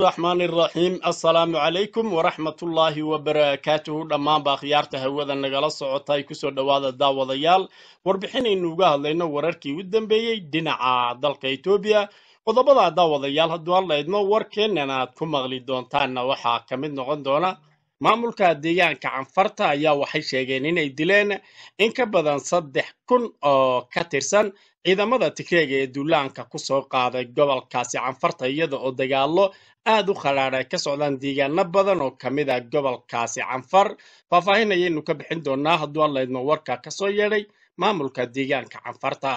raxmaan iraxiim assalaamu calaykum waraxmatullaahi wabarakaatuhu dhammaanba akhyaarta hawada nagala socota ay kusoo dhowaada daawadayaal warbixinaynu uga hadlayno wararkii u dambeeyey dhinaca dalka etoobiya qodobada daawadayaal hadduu aan laydmo warkeennan aad ku maqli doontaanna waxaa ka mid noqon doona maamulka deegaanka canfarta ayaa waxay sheegeen inay dileen in ka badan saddex kun oo ka tirsan ciidamada tigreega ee duulaanka kusoo qaaday gobolkaasi canfarta iyada oo dagaalo aad u khadhaadh ay ka socdaan deegaano badan oo ka mid ah gobolkaasi canfar faahfaahin ayaynu ka bixin doonaa hadduu aan laydmo warka kasoo yeedhay maamulka deegaanka canfarta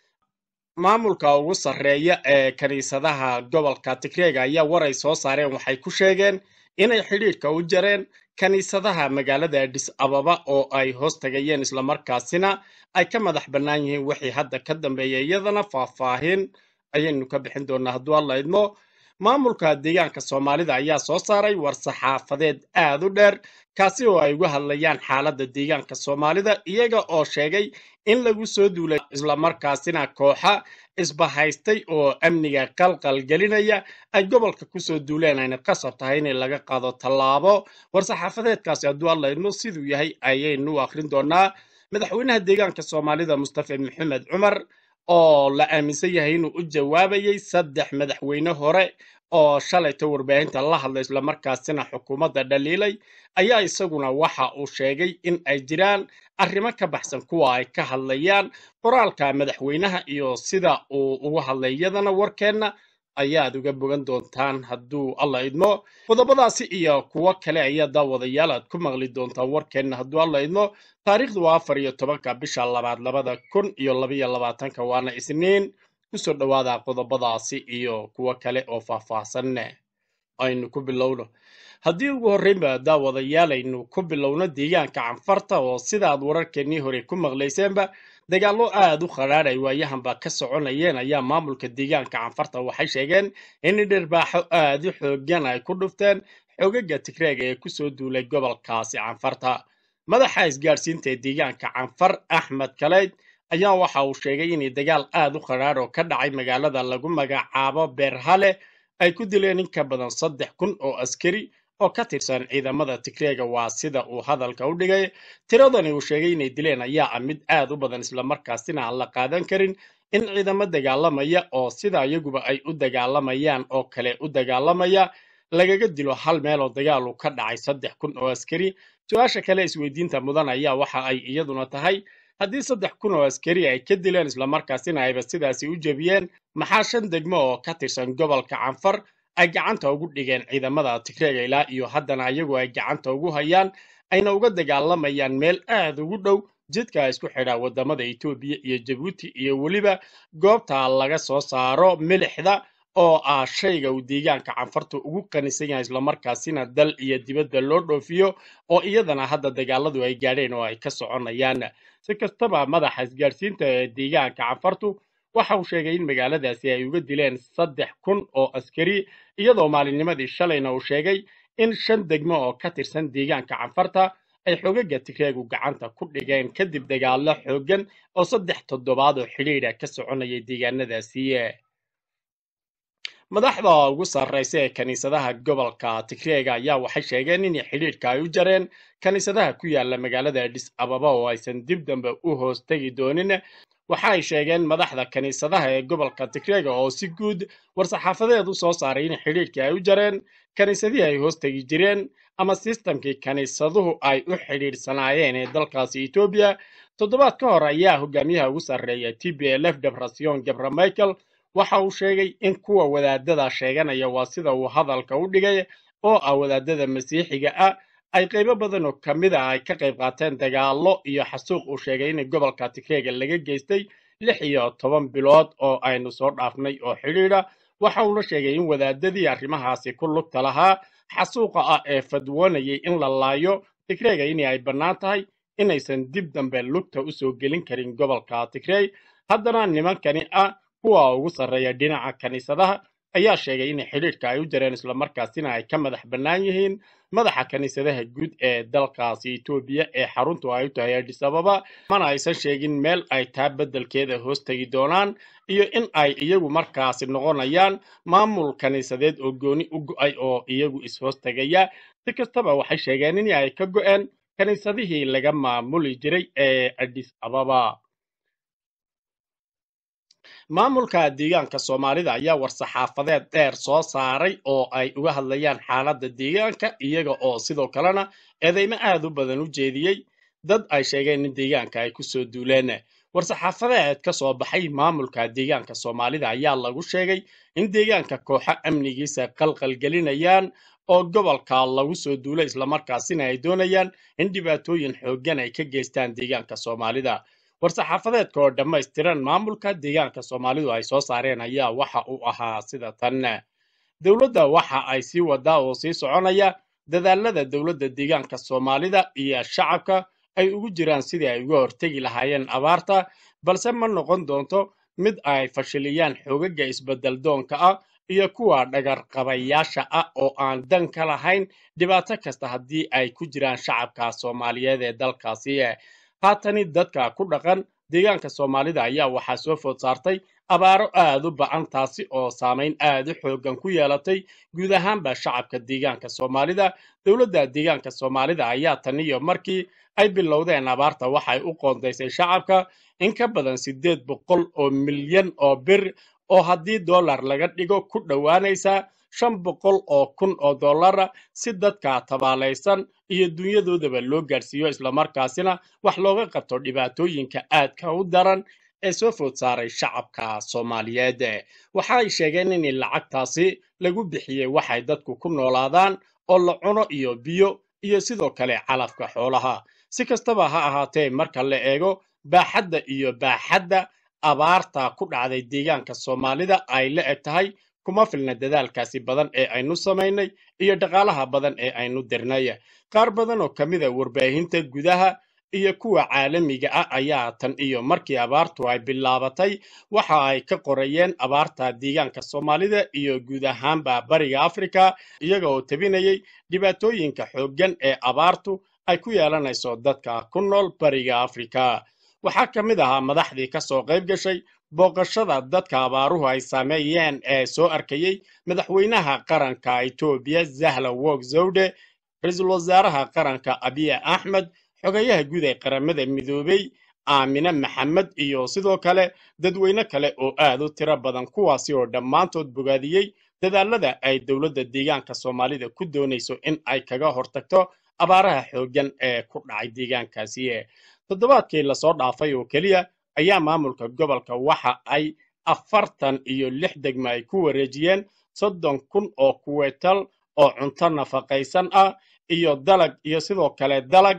maamulka ugu sarreeya ee kiniisadaha gobolka tigreega ayaa war ay soo saareen waxay ku sheegeen inay xidhiidhka u jareen kiniisadaha magaalada adis ababa oo ay hoos tagayeen islamarkaasina ay ka madax bannaan yihiin wixii hadda ka dambeeya iyadana faahfaahin ayaynu ka bixin doonaa hadduu aan laydmo maamulka deegaanka soomaalida ayaa soo saaray war saxaafadeed aad u dheer kaasi oo ay uga hadlayaan xaaladda deegaanka soomaalida iyaga oo sheegay in lagu soo duulay islamarkaasina kooxa isbahaystay oo amniga qalqal gelinaya ay gobolka kusoo duuleen ayna qasab tahay in laga qaado tallaabo war-saxaafadeedkaasi hadduu aan laydmo siduu yahay ayaynu u akhrin doonaa madaxweynaha deegaanka soomaalida mustafa maxamed cumar oo la aaminsan yahay inuu u jawaabayay saddex madaxweyne hore oo shalayta warbaahinta la hadlay islamarkaasina xukuumadda dhaliilay ayaa isaguna waxa uu sheegay in ay jiraan arrimo ka baxsan kuwa ay ka hadlayaan qoraalka madaxweynaha iyo sida uu uga hadlay iyadana warkeenna ayaad uga bogan doontaan hadduu alla idmo qodobadaasi iyo kuwo kale ayaa daawadayaal aad ku maqli doontaan warkeenna hadduu alla idmo taariikhdu waa afar iyo tobanka bisha labaad labada kun iyo labaiyo labaatanka waana isniin kusoo dhowaada qodobadaasi iyo kuwo kale oo faahfaahsanne aynu ku bilowno haddii ugu horreynba daawadayaal aynu ku bilowno deegaanka canfarta oo sidaad wararkeennii hore ku maqlayseenba dagaallo aad u khadhaadh ay waayahanba ka soconayeen ayaa maamulka deegaanka canfarta waxay sheegeen in dhirbaaxo aad u xoogan ay ku dhufteen xogaga tigreega ee kusoo duulay gobolkaasi canfarta madaxa isgaadhsiinta ee deegaanka canfar axmed kaleyd ayaa waxa uu sheegay inay dagaal aad u khadhaadh oo ka dhacay magaalada lagu magacaabo beerhale ay ku dileen in ka badan saddex kun oo askari oo ka tirsan ciidamada tigreega waa sida uu hadalka u dhigay tiradani uu sheegay inay dileen ayaa ah mid aad u badan islamarkaasina aan la qaadan karin in ciidamo dagaalamaya oo sida iyaguba ay u dagaalamayaan oo kale u dagaalamaya lagaga dilo hal meel oo dagaal uu ka dhacay saddex kun oo askari su-aasha kale isweydiinta mudan ayaa waxa ay iyaduna tahay haddii saddex kun oo askari ay ka dileen islamarkaasina ayba sidaasi u jebiyeen maxaa shan degmo oo ka tirsan gobolka canfar ay gacanta ugu dhigeen ciidamada tigreega ilaa iyo haddana iyagu ay gacanta ugu hayaan ayna uga dagaalamayaan meel aad ugu dhow jidka isku xidha wadamada etoobiya iyo jabuuti iyo weliba goobta laga soo saaro milixda oo ah shayga uu deegaanka canfarta ugu qanisan yahay islamarkaasina dal iyo dibadda loo dhoofiyo oo iyadana hadda dagaaladu ay gaadheen oo ay ka soconayaan si kastaba madaxa isgaadhsiinta ee deegaanka canfartu waxa uu sheegay in magaaladaasi ay uga dileen saddex kun oo askari iyadoo maalinnimadii shalayna uu sheegay in shan degmo oo ka tirsan deegaanka canfarta ay xogaga tigreegu gacanta ku dhigeen kadib dagaallo xooggan oo saddex toddobaad oo xidhiidha ka soconayay deegaanadaasi madaxda ugu sarraysa ee kiniisadaha gobolka tigreega ayaa waxay sheegeen in xidhiidhka ay u jareen kiniisadaha ku yaala magaalada adis ababa oo aysan dib dambe u hoos tegi doonin waxa ay sheegeen madaxda kiniisadaha ee gobolka tigreega oo si guud war-saxaafadeed u soo saaray in xidhiidhkii ay u jareen kiniisadihii ay hoos tegi jireen ama sistamkii kiniisaduhu ay u xidhiidhsanaayeen ee dalkaasi etoobiya toddobaad ka hor ayaa hogaamiyaha ugu sarreeya t b l f debrasion gabra michael waxa uu sheegay in kuwa wadaadada sheeganaya waa sida uu hadalka u dhigay oo ah wadaadada masiixiga ah ay qaybo badan oo ka mid ah ay ka qayb qaateen dagaallo iyo xasuuq uu sheegay in gobolka tigreega laga geystay lix iyo toban bilood oo aynu soo dhaafnay oo xidhiidha waxa uuna sheegay in wadaadadii arrimahaasi ku lugta lahaa xasuuqa ah ee fadwoonayay in la laayo tigreega in ay bannaan tahay inaysan dib dambe lugta usoo gelin karin gobolka tigrey haddana nimankani ah kuwa ugu sarreeya dhinaca kiniisadaha ayaa sheegay in xidhiidhka ay u jareen islamarkaasina ay ka madax bannaan yihiin madaxa kiniisadaha guud ee dalkaasi etoobiya ee xaruntu ay u tahay adis ababa mana aysan sheegin meel ay taa beddelkeeda hoos tegi doonaan iyo in ay iyagu markaasi noqonayaan maamul kiniisadeed oo gooni u go'ay oo iyagu is-hoos tegaya si kastaba waxay sheegeen in ay ka go'een kiniisadihii laga maamuli jiray ee adis ababa maamulka deegaanka soomaalida ayaa war-saxaafadeed dheer soo saaray oo ay uga hadlayaan xaaladda deegaanka iyaga oo sidoo kalena eedeymo aad u badan u jeediyey dad ay sheegeen in deegaanka ay ku soo duuleen war-saxaafadeed ka soo baxay maamulka deegaanka soomaalida ayaa lagu sheegay in deegaanka kooxo amnigiisa qalqalgelinayaan oo gobolka lagu soo duulay islamarkaasina ay doonayaan in dhibaatooyin xooggan ay ka geystaan deegaanka soomaalida war-saxaafadeedka oo dhammaystiran maamulka deegaanka soomaalidu ay soo saareen ayaa waxa uu ahaa sida tan dowladda waxa ay sii wadaa oo sii soconaya dadaalada dowladda deegaanka soomaalida iyo shacabka ay ugu jiraan sidii ay uga hortegi lahaayeen abaarta balse ma noqon doonto mid ay fashiliyaan xoogagga isbeddel doonka ah iyo kuwa dhagarqabayaasha ah oo aan dan ka lahayn dhibaato kasta haddii ay ku jiraan shacabka soomaaliyeed ee dalkaasi haatani dadka ku dhaqan deegaanka soomaalida ayaa waxaa soo food saartay abaaro aad u ba'an taasi oo saamayn aad u xooggan ku yeelatay guud ahaanba shacabka deegaanka soomaalida dowladda deegaanka soomaalida ayaa tan iyo markii ay bilowdeen abaarta waxay u qoondaysay shacabka in ka badan siddeed boqol oo milyan oo bir oo haddii dollar laga dhigo ku dhowaanaysa shan boqol oo kun oo dollara si dadka tabaalaysan iyo dunyadoodaba loo gaadhsiiyo islamarkaasina wax looga qabto dhibaatooyinka aadka u daran ee soo food saaray shacabka soomaaliyeed waxa ay sheegeen in lacagtaasi lagu bixiyey waxay dadku ku noolaadaan oo la cuno iyo biyo iyo sidoo kale calafka xoolaha si kastaba ha ahaatee marka la eego baaxadda iyo baaxadda abaarta ku dhacday deegaanka soomaalida ay la eg tahay kuma filna dadaalkaasi badan ee aynu samaynay iyo dhaqaalaha badan ee aynu dirnay qaar badan oo ka mid a warbaahinta gudaha iyo kuwa caalamiga ah ayaa tan iyo markii abaartu ay bilaabatay waxa ay ka qorayeen abaarta deegaanka soomaalida iyo guud ahaanba bariga afrika iyaga oo tabinayay dhibaatooyinka xooggan ee abaartu ay ku yeelanayso dadka ku nool bariga afrika waxaa ka mid ahaa madaxdii ka soo qayb gashay booqashada dadka abaaruhu ay saameeyeen ee soo arkayey madaxweynaha qaranka etoobiya zahla wog zawde ra-iisul wasaaraha qaranka abiya axmed xogayaha guud ee qaramada midoobey aamine maxamed iyo sidoo kale dadweyne kale oo aad u tiro badan kuwaasi oo dhammaantood bogaadiyey dadaalada ay dowladda deegaanka soomaalida ku doonayso in ay kaga hortagto abaaraha xooggan ee ku dhacay deegaankaasi toddobaadkii lasoo dhaafay oo keliya ayaa maamulka gobolka waxa ay afartan iyo lix degmo ay ku wareejiyeen soddon kun oo kuweetal oo cunto nafaqaysan ah iyo dalag iyo sidoo kale dalag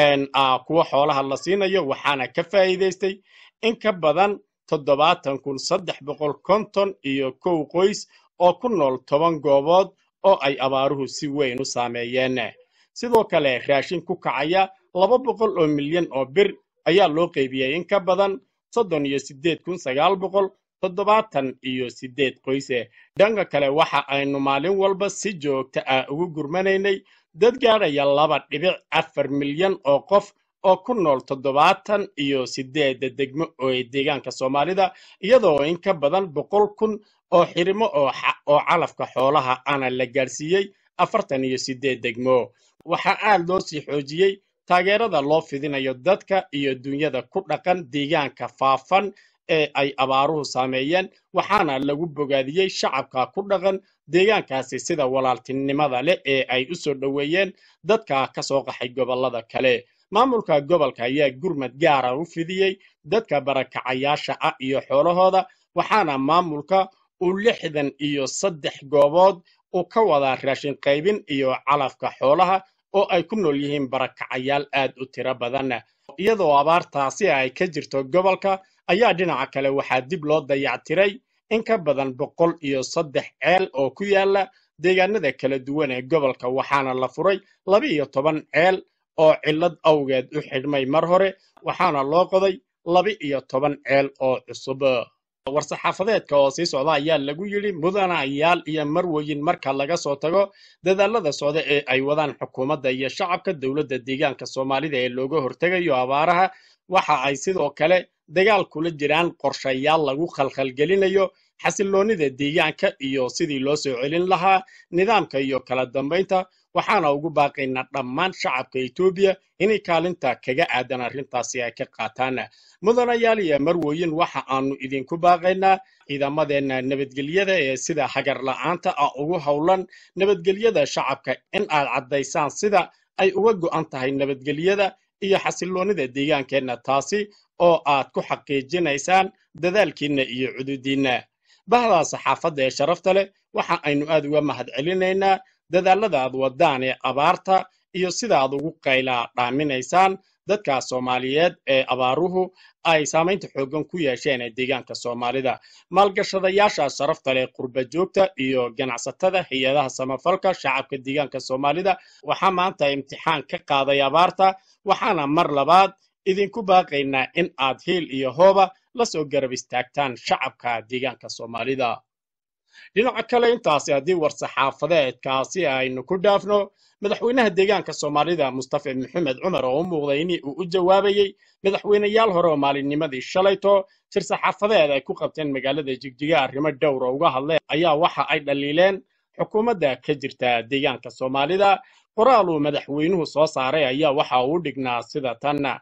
kuwa xoolaha la siinayo waxaana ka faa'iidaystay in ka badan toddobaatan kun saddex boqol konton iyo kow qoys oo ku nool toban goobood oo ay abaaruhu si weyn u saameeyeen sidoo kale raashin ku kacaya laba boqol oo milyan oo bir ayaa loo qaybiyey in ka badan soddon iyo siddeed kun sagaal boqol toddobaatan iyo siddeed qoyse dhanka kale waxa aynu maalin walba si joogta ah ugu gurmanaynay dad gaadhaya laba dhibic afar milyan oo qof oo ku nool toddobaatan iyo siddeedda degmo ee deegaanka soomaalida iyadoo in ka badan boqol kun oo xirimo oo calafka xoolaha ana la gaadhsiiyey afartan iyo siddeed degmo waxaa aad loo sii xoojiyey taageerada loo fidinayo dadka iyo dunyada ku dhaqan deegaanka faafan ee ay abaaruhu saameeyeen waxaana lagu bogaadiyey shacabka ku dhaqan deegaankaasi sida walaaltinimada leh ee ay u soo dhoweeyeen dadka ka soo qaxay gobollada kale maamulka gobolka ayaa gurmad gaara u fidiyey dadka barakacayaasha ah iyo xoolahooda waxaana maamulka uu lixdan iyo saddex goobood uu ka wadaa raashin qaybin iyo calafka xoolaha oo ay ku nool yihiin barakacayaal aad u tiro badan iyadoo abaartaasi ay ka jirto gobolka ayaa dhinaca kale waxaa dib loo dayactiray in ka badan boqol iyo saddex ceel oo ku yaala deegaanada kala duwan ee gobolka waxaana la furay laba iyo toban ceel oo cillad awgeed u xidhmay mar hore waxaana loo qoday laba iyo toban ceel oo cusub war-saxaafadeedka oo sii socda ayaa lagu yidhi mudanayaal iyo marweyin marka laga soo tago dadaalada socda ee ay wadaan xukuumadda iyo shacabka dowladda deegaanka soomaalida ee looga hortegayo abaaraha waxa ay sidoo kale dagaal kula jiraan qorshayaal lagu khalkhalgelinayo xasiloonnida deegaanka iyo sidii loo soo celin lahaa nidaamka iyo kala dambaynta waxaana ugu baaqaynaa dhammaan shacabka etoobiya inay kaalinta kaga aadan arrintaasi ay ka qaataan mudanayaal iyo marweyin waxa aanu idinku baaqaynaa ciidamadeenna nabadgelyada ee sida hagar la'aanta ah ugu howlan nabadgelyada shacabka in aad caddaysaan sida ay uga go'an tahay nabadgelyada iyo xasiloonnida deegaankeenna taasi oo aad ku xaqiijinaysaan dadaalkiinna iyo cududiinna bahdaa saxaafadda ee sharafta leh waxa aynu aad uga mahad celinaynaa dadaalada aad wadaan ee abaarta iyo sida aad ugu qaylaa dhaaminaysaan dadka soomaaliyeed ee abaaruhu ay saamaynta xooggan ku yeesheen ee deegaanka soomaalida maalgashadayaasha sharafta leh qurba joogta iyo ganacsatada hay-adaha samafalka shacabka deegaanka soomaalida waxaa maanta imtixaan ka qaaday abaarta waxaana mar labaad idinku baaqaynaa in aad hiil iyo hooba la soo garab istaagtaan shacabka deegaanka soomaalida dhinaca kale intaasi haddii war-saxaafadeedkaasi aynu ku dhaafno madaxweynaha deegaanka soomaalida mustafa maxamed cumar oo u muuqday in uu u jawaabayey madaxweyneyaal hore oo maalinnimadii shalayto shir saxaafadeed ay ku qabteen magaalada jigjiga arrimo dhowra uga hadleen ayaa waxa ay dhaliileen xukuumadda ka jirta deegaanka soomaalida qoraal uu madaxweynuhu soo saaray ayaa waxa uu dhignaa sida tanna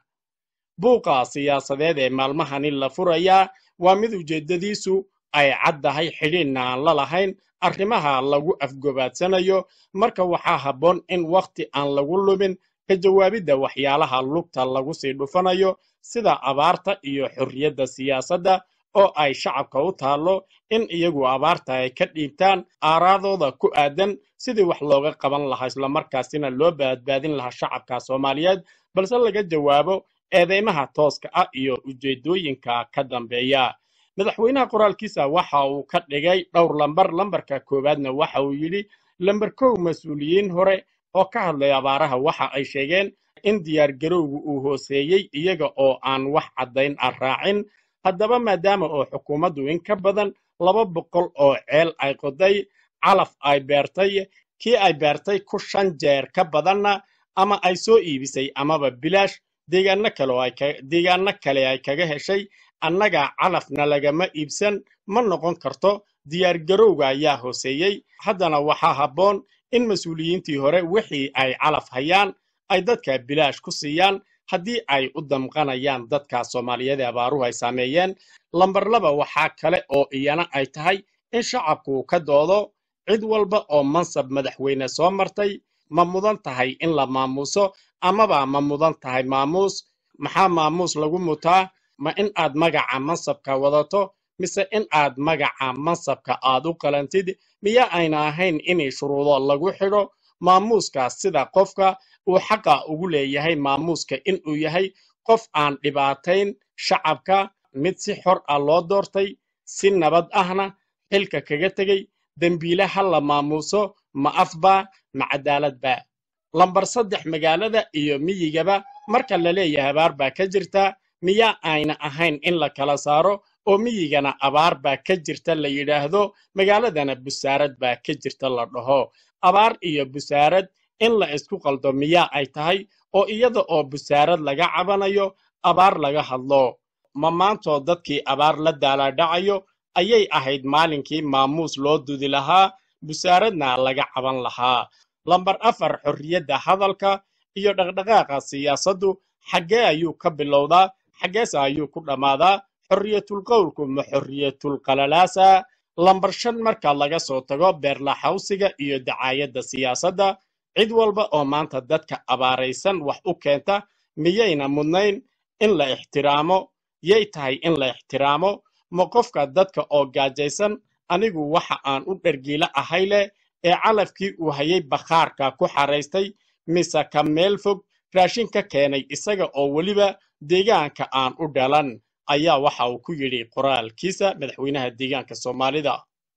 buuqa siyaasadeed ee maalmahani la furayaa waa mid ujeeddadiisu ay caddahay xidhiidhna aan la lahayn arrimaha lagu afgobaadsanayo marka waxaa habboon in wakhti aan lagu lumin ka jawaabidda waxyaalaha lugta lagu sii dhufanayo sida abaarta iyo xorriyadda siyaasadda oo ay shacabka u taallo in iyagu abaarta ay ka dhiibtaan aaraadooda ku aadan sidii wax looga qaban lahaa islamarkaasina loo badbaadin lahaa shacabka soomaaliyeed balse laga jawaabo eedeymaha tooska ah iyo ujeeddooyinka ka dambeeya madaxweynaha qoraalkiisa waxa uu ka dhigay dhowr lambar lambarka koowaadna waxa uu yidhi lambar kow mas-uuliyiin hore oo ka hadlay abaaraha waxa ay sheegeen in diyaargarowgu uu hooseeyey iyaga oo aan wax caddayn ah raacin haddaba maadaama oo xukuumaddu in ka badan laba boqol oo ceel ay qoday calaf ay beertay kii ay beertay ku shan jeer ka badanna ama ay soo iibisay amaba bilaash deegaano kale oo ay ka deegaano kale ay kaga heshay annaga calafna lagama iibsan ma noqon karto diyaargarowga ayaa hooseeyey haddana waxaa habboon in mas-uuliyiintii hore wixii ay calaf hayaan ay dadka bilaash ku siiyaan haddii ay u damqanayaan dadka soomaaliyeed ee abaaruhu ay saameeyeen lambar laba waxaa kale oo iyana ay tahay in shacabku ka doodo cid walba oo mansab madaxweyne soo martay ma mudan tahay in la maamuuso amaba ma mudan tahay maamuus maxaa maamuus lagu mutaa ma in aad magaca mansabka wadato mise in aad magaca mansabka aad u qalantid miya ayna ahayn inay shuruudo lagu xidho maamuuskaas sida qofka uu xaqa ugu leeyahay maamuuska inuu yahay qof aan dhibaatayn shacabka mid si xor ah loo doortay si nabad ahna xilka kaga tegey dembiile ha la maamuuso ma afba ma cadaaladba lambar saddex magaalada iyo miyigaba marka la leeyahay abaar baa ka jirta miyaa ayna ahayn in la kala saaro oo miyigana abaar baa ka jirta la yidhaahdo magaaladana busaarad baa ka jirta la dhaho abaar iyo busaarad in la isku qaldo miyaa ay tahay oo iyada oo busaarad laga cabanayo abaar laga hadlo ma maantoo dadkii abaar la daalaadhacayo ayay ahayd maalinkii maamuus loo dudi lahaa busaaradna laga caban lahaa lambar afar xorriyadda hadalka iyo dhaqdhaqaaqa siyaasaddu xaggee ayuu ka bilowdaa xaggeese ayuu ku dhammaadaa xorriyatul qowlku ma xorriyatul qalalaasa lambar shan marka laga soo tago beerlaxawsiga iyo dacaayadda siyaasadda cid walba oo maanta dadka abaaraysan wax u keenta miyayna mudnayn in la ixtiraamo yay tahay in la ixtiraamo ma qofka dadka oo gaajaysan anigu waxa aan u dhergiila ahay leh ee calafkii uu hayay bakhaarka ku xaraystay mise ka meel fog raashin ka keenay isaga oo weliba deegaanka aan u dhalan ayaa waxa uu ku yidhi qoraalkiisa madaxweynaha deegaanka soomaalida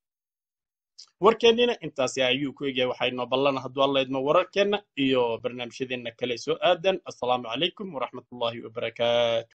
warkeennina intaasi ayuu ku egyahay waxaynoo ballan hadduu alla idmo wararkeenna iyo barnaamijyadeenna kale soo aadan assalaamu calaykum waraxmatullaahi wabarakaatu